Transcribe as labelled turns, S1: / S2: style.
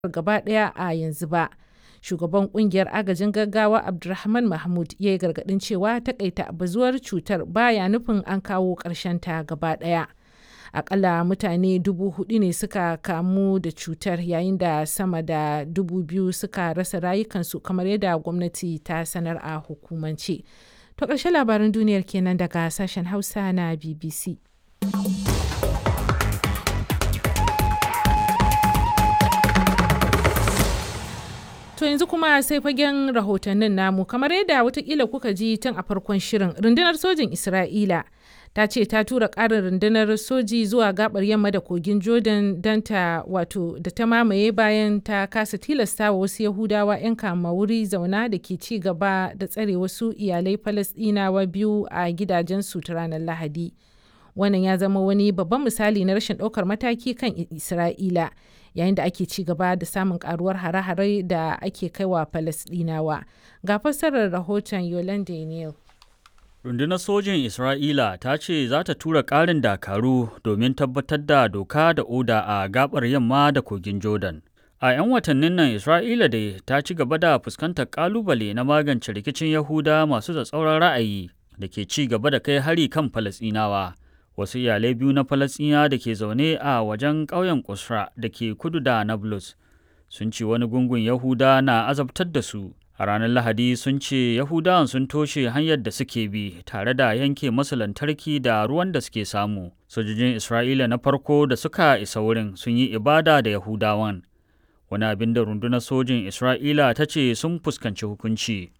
S1: gaba ɗaya a yanzu ba. Shugaban kungiyar agajin gaggawa Abdulrahman Mahmud ya yi gargaɗin cewa takaita bazuwar cutar baya nufin an kawo ta gaba ɗaya. Akalla mutane dubu hudu ne suka kamu da cutar yayin da sama da dubu biyu suka rasa rayukansu kamar yadda gwamnati ta sanar a hukumance. To ƙarshen labaran duniyar kenan daga sashen Hausa na BBC. To yanzu kuma sai fagen rahotannin namu kamar yadda watakila kuka ji tun a farkon shirin rundunar sojin Isra'ila ta ce ta tura ƙarin rundunar soji zuwa gabar yamma da kogin Jordan don ta wato da ta mamaye bayan ta kasa tilasta wa wasu Yahudawa 'yan kama wuri zauna da ke ci gaba da tsare wasu iyalai Falasɗinawa biyu a gidajensu ta ranar Lahadi. Wannan ya zama wani babban misali na rashin ɗaukar mataki kan Isra'ila. yayin da ake ci gaba da samun karuwar hare-hare da ake kaiwa Falasɗinawa. Ga fassarar rahoton Yolande Neal.
S2: Rundunar sojin Isra'ila ta ce za ta tura ƙarin dakaru domin tabbatar da doka da oda a gabar yamma da kogin Jordan. A 'yan watannin nan Isra'ila dai ta ci gaba da fuskantar ƙalubale na magance rikicin Yahuda masu tsatsauran ra'ayi da ke ci gaba da kai hari kan Falasɗinawa. wasu iyalai biyu na falasɗina da ke zaune a wajen ƙauyen kusra da ke kudu da nablus sun ce wani gungun yahuda na azabtar da su a ranar lahadi sun ce yahudawan sun toshe hanyar da suke bi tare da yanke masu lantarki da ruwan da suke samu sojojin isra'ila na farko da suka isa wurin sun yi ibada da yahudawan wani abin da rundunar sojin isra'ila ta ce sun fuskanci hukunci